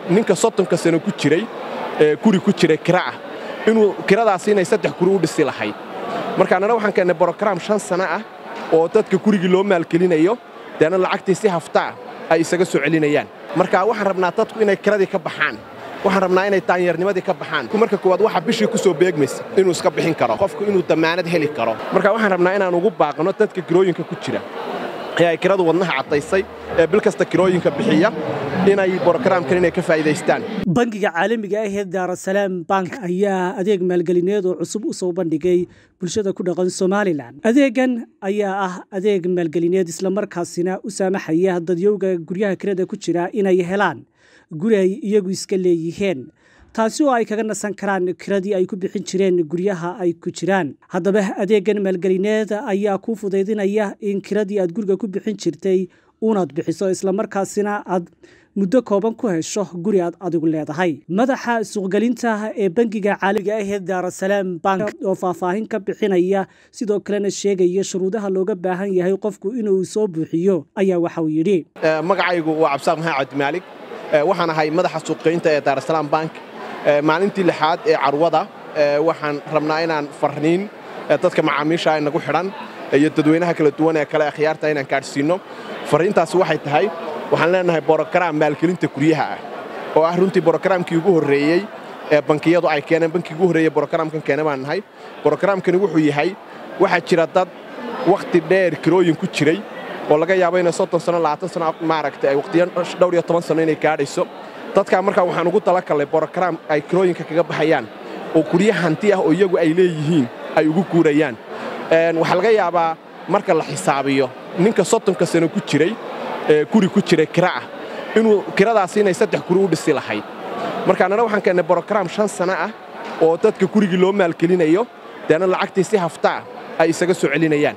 ninka soddonka sano ku jiray guri ku jiray kira ah inuu kiradaasi inay saddex guri u dhisi lahayd marka annana waxaan keennay brogaraam shan sana ah oo dadka gurigii loo maalgelinayo deena lacagtii si haftaa ay isaga soo celinayaan marka waxaan rabnaa dadku inay kiradii ka baxaan waxaan rabnaa inay daanyarnimadii ka baxaan marka koowaad waxa bishii ku soo beegmaysa inuu iska bixin karo qofku inuu dammaanad heli karo marka waxaan rabnaa inaan ugu baaqno dadka kirooyinka ku jira ee ay kiradu wadnaha caddaysay ee bil kasta kirooyinka bixiya inay brogaraamkan inay ka faa'iidaystaan bangiga caalamiga ah ee daarasalaam bank ayaa adeeg maalgelineed oo cusub u soo bandhigay bulshada ku dhaqan somalilan adeegan ayaa ah adeeg maalgelineed islamarkaasina u saamaxaya dadyowga guryaha kirada ku jira inay helaan guri ay iyagu iska leeyihiin taasi oo ay kaga nasan karaan kiradii ay ku bixin jireen guryaha ay ku jiraan haddaba adeegan maalgelineed ayaa kuu fudaydinaya in kiradii aad guriga ku bixin jirtay unaad bixiso islamarkaasina aad muddo kooban ku hesho guri aad adigu leedahay madaxa suuqgelinta ee bangiga caaliga ah ee daarasalaam bank oo faahfaahin ka bixinaya sidoo kalena sheegaya shuruudaha looga baahan yahay qofku inuu soo buuxiyo ayaa waxa uu yidhi magacaygu waa cabdisaaq maxamed cabdimaalig waxaan ahay madaxa suuqgeynta ee daarasalaam bank maalintii lixaad ee carwada waxaan rabnaa inaan farniin dadka macaamiisha nagu xidhan iyo dadweynaha kala duwan ee kale akhyaarta inaan gaadhsiinno farriintaasi waxay tahay waxaan leenahay borogaraam maalgelinta guryaha ah oo ah runtii borogaraamkii ugu horreeyey ee bankiyadu ay keeneen bankii ugu horreeyey borogaraamkan keene baan nahay borogaraamkani wuxuu yahay waxaa jira dad wakhti dheer kirooyin ku jiray oo laga yaabo inay soddon sano labaatan sano maaragtay ay wakhtiyo dhowr iyo toban sano inay gaadhayso dadkaa markaa waxaan ugu talakallay borogaraam ay kirooyinka kaga baxayaan oo gurya hanti ah oo iyagu ay leeyihiin ay ugu guurayaan waxaa laga yaabaa marka la xisaabiyo ninka soddonka sano ku jiray guri ku jiray kira ah inuu kiradaasi inay saddex guri u dhisi lahayd marka annana waxaan keennay brogaraam shan sana ah oo dadka gurigii loo maalgelinayo deena lacagtii si haftaa ay isaga soo celinayaan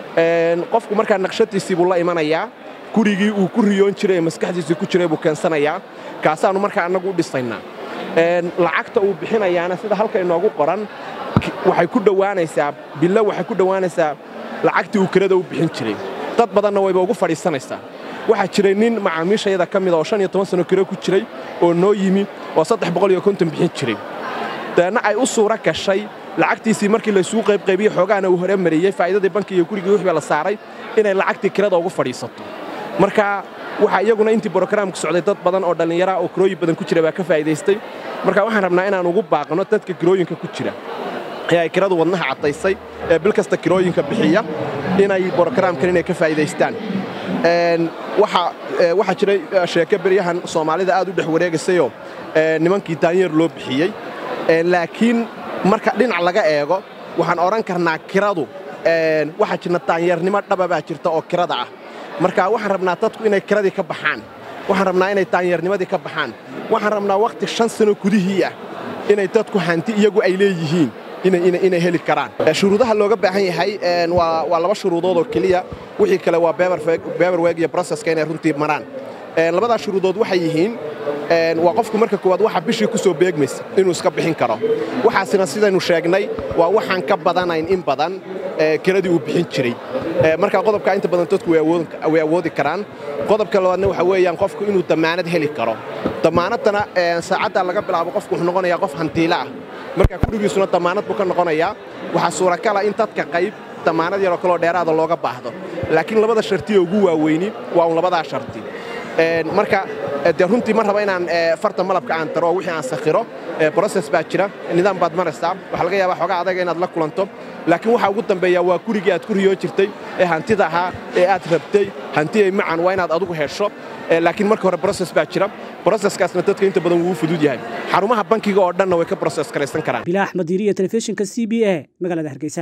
qofku markaa naqshadiisii buu la imanayaa gurigii uu ku riyoon jiray ee maskaxdiisii ku jiray buu keensanayaa kaasaannu markaa annagu u dhisaynaa lacagta uu bixinayaana sida halka inoogu qoran waxay ku dhowaanaysaa bilo waxay ku dhowaanaysaa lacagtii uu kirada u bixin jiray dad badanna wayba ugu fadhiisanaysaa waxaa jiray nin macaamiishayada ka mida oo shan iyo toban sano kiro ku jiray oo noo yimi oo saddex boqol iyo konton bixin jiray deenna ay u suura gashay lacagtiisii markii laysugu qaybqaybiyey xoogaana uu hore mariyey faa'iidadii banki iyo gurigii wixbaa la saaray inay lacagtii kirada ugu fadhiisato marka waxaa iyaguna intii brogaraamku socday dad badan oo dhallinyaraha oo kirooyin badan ku jira baa ka faa'iidaystay marka waxaan rabnaa inaan ugu baaqno dadka kirooyinka ku jira ee ay kiradu wadnaha caddaysay ee bil kasta kirooyinka bixiya inay brogaraamkan inay ka faa'iidaystaan waxaa jiray sheeke beryahan soomaalida aad u dhex wareegaysayoo nimankii daanyeer loo bixiyey laakiin marka dhinac laga eego waxaan odhan karnaa kiradu waxaa jirna daanyeernimo dhaba baa jirta oo kirada ah marka waxaan rabnaa dadku inay kiradii ka baxaan waxaan rabnaa inay daanyarnimadii ka baxaan waxaan rabnaa wakhti shan sano gudihii ah inay dadku hanti iyagu ay leeyihiin inay heli karaan shuruudaha looga baahan yahay waa laba shuruudood oo keliya wixii kale waa beberweg iyo broseska inay runtii maraan labadaa shuruudood waxay yihiin waa qofku marka koowaad waxa bishii ku soo beegmaysa inuu iska bixin karo waxaasina sidaynu sheegnay waa waxaan ka badanayn in badan kiradii uu bixin jiray marka qodobkaa inta badan dadku way awoodi karaan qodobka labaadna waxa weeyaan qofku inuu dammaanad heli karo dammaanaddana saacaddaa laga bilaabo qofku wuxuu noqonayaa qof hantiila ah marka gurigiisuna dammaanad buu ka noqonayaa waxaa suurakala in dadka qayb dammaanad yaroo kaloo dheeraada looga baahdo laakiin labada sharti ee ugu waaweyni waa un labadaa sharti marka dee runtii ma raba inaan farta malabka aan daro oo wixii aan sakhiro broses baa jira nidaam baad maraysaa waxaa laga yaabaa xoogaa adaga inaad la kulanto laakiin waxaa ugu dambeeya waa gurigii aad ku riyoon jirtay ee hantida ahaa ee aad rabtay hantiyay macan waa inaad adugu hesho laakiin marka hore broses baa jira broseskaasna dadka inta badan wuu fudud yahay xarumaha bankiga oo dhanna way ka broses karaysan karaan bilaa axmed diiriya telefishinka c b a magaalada hargeysa